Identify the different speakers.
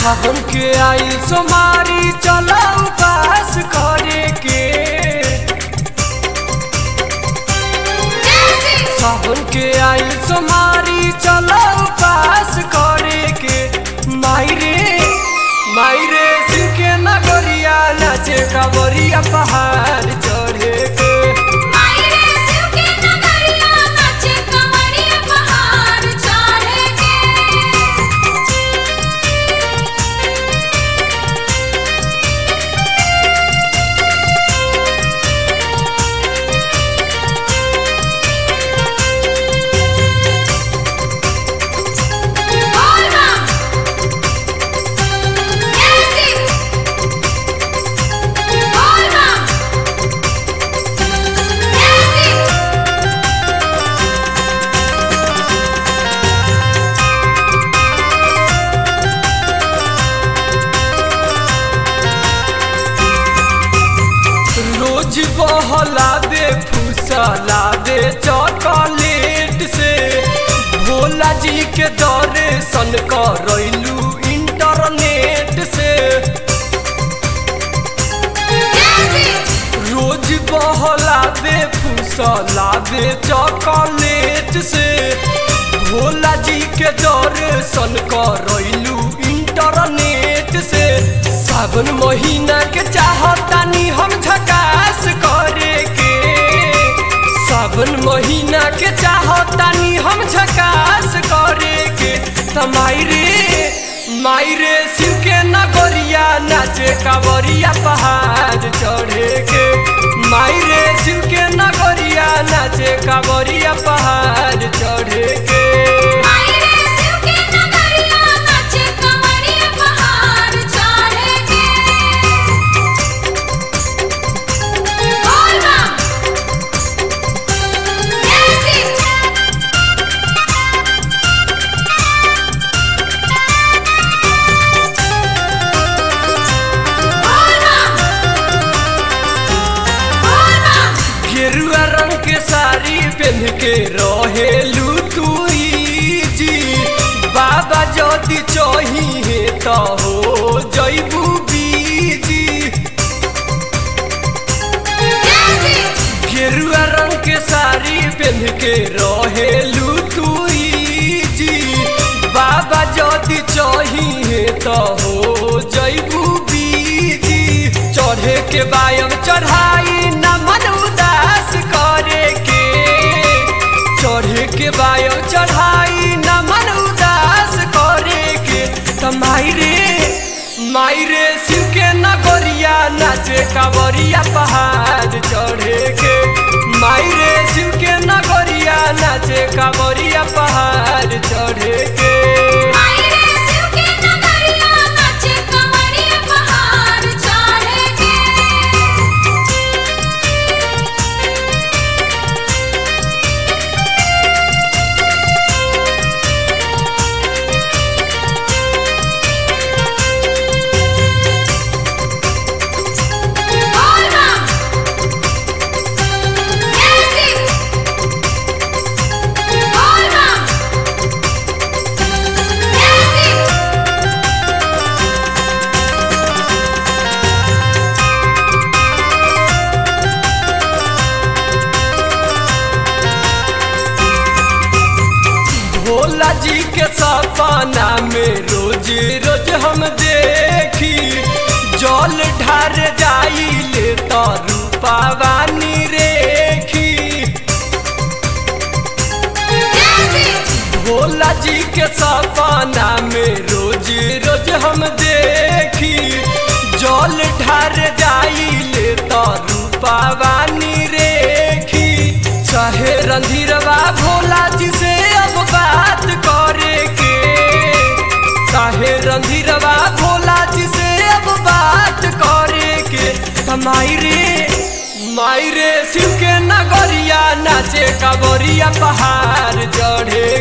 Speaker 1: सावन के आई सोमारी चला उपास करे के सावन के आई सोमारी चला उपास करे के मायरे मायरे शिव के नगरिया नाचे कांवरिया पहाड़ चढ़े के रोज बहलावे फुसलावे चॉकलेट से भोला जी के दर्शन करैलू इंटरनेट से रोज बहलावे फुसलावे चॉकलेट से भोला जी के दर्शन करैलू इंटरनेट से सावन महीना के चाहतानी हम झकास करे के सावन महीना के चाहतानी हम झकास करे के तमाइरे मायरे शिव के नगरिया नाचे कांवरिया पहाड़ चढ़े के मायरे शिव के नगरिया नाचे कांवरिया पहाड़ चढ़े के गेरुआ रंग के साड़ी पहन के रहेलू तुई जी बाबा जदि चाहिए तो हो जैबू बीजी गेरुआ रंग के साड़ी पहन के रहेलू तुई जी बाबा जदि चाहिए तो हो जैबू बीजी चढ़े के बायम चढ़ाई न मन उदास करे के चढ़े के बायम चढ़ाई न मन उदास करे के त मायरे मायरे शिव के नगरिया नाचे कांवरिया पहाड़ चढ़े के मायरे शिव के नगरिया नाचे कांवरिया पहाड़ चढ़े के भोला जी के सपना में रोज रोज हम देखी जल ढार जाई ले तो रूपावानी रेखी भोला जी के सपना में रोज रोज हम देखी जल ढार जाई ले तो रूपावानी रेखी चाहे रंधीरवा भोला जी से अब बात करे के चाहे रंधीरवा भोला जी से अब बात करे के मायरे मायरे शिव के नगरिया नाचे कांवरिया पहाड़ चढ़े